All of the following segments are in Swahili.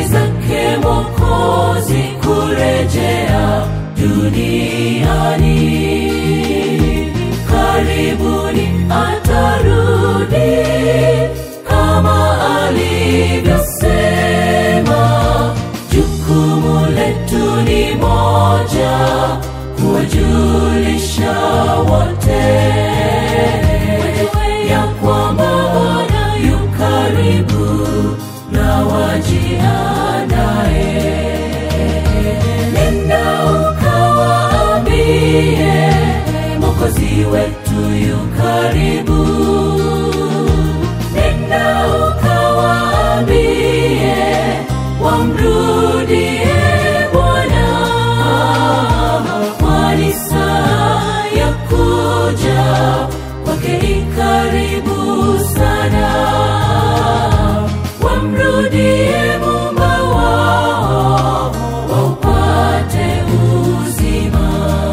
zake Mwokozi kurejea duniani. Karibuni atarudi kama alivyosema. Jukumu letu ni moja, kuwajulisha wote ya kwamba Bwana yu karibu na wajiandae. Nenda ukawaambie Mwokozi wetu yu karibu. Nenda ukawaambie wamrudie Bwana, kwani saa ya kuja kwake i karibu sana. Wamrudie Muumba wao waupate uzima.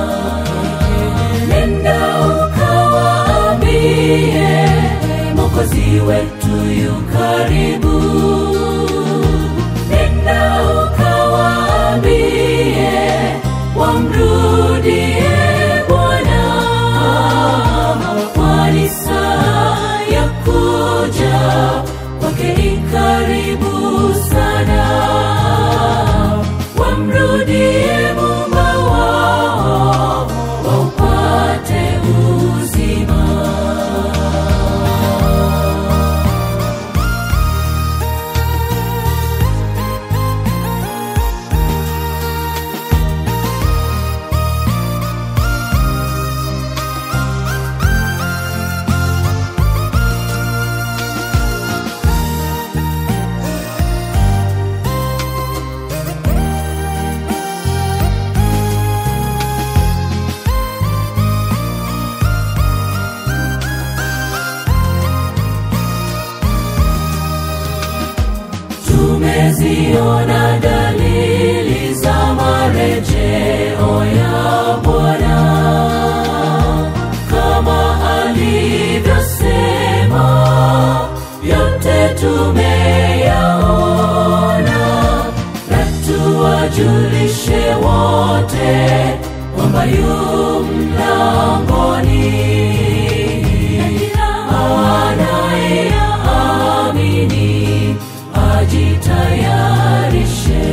Nenda ukawaambie Mwokozi wetu yu karibu. Nenda ukawaambie wamrudie Bwana, kwani saa ya kuja kwake i karibu sana. Wamrudie Muumba wao waupate uzima. Tumeziona dalili za marejeo ya Bwana kama alivyosema, yote tumeyaona, na tuwajulishe wote kwamba yu mlangoni. Anayeamini ajitayarishe.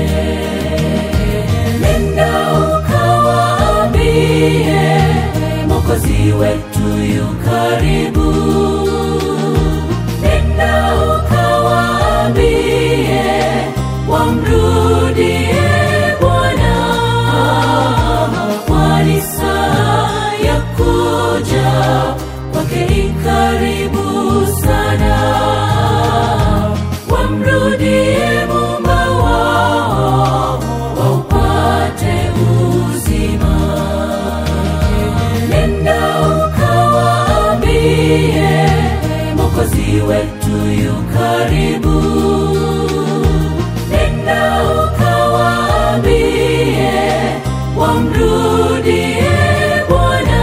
Nenda ukawaambie Mwokozi wetu yu karibu. Nenda ukawaambie wamrudie Bwana, kwani saa ya kuja kwake i karibu sana. Wamrudie Muumba wao waupate uzima. Nenda ukawaambie Mwokozi wetu yu karibu. Nenda ukawaambie wamrudie Bwana,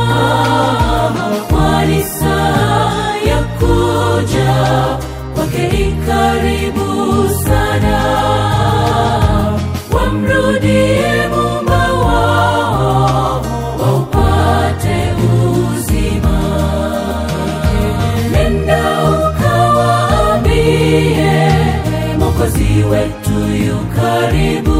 kwani saa ya kuja kwake i karibu sana. Wamrudie Muumba wao waupate uzima. Nenda ukawaambie Mwokozi wetu yu karibu.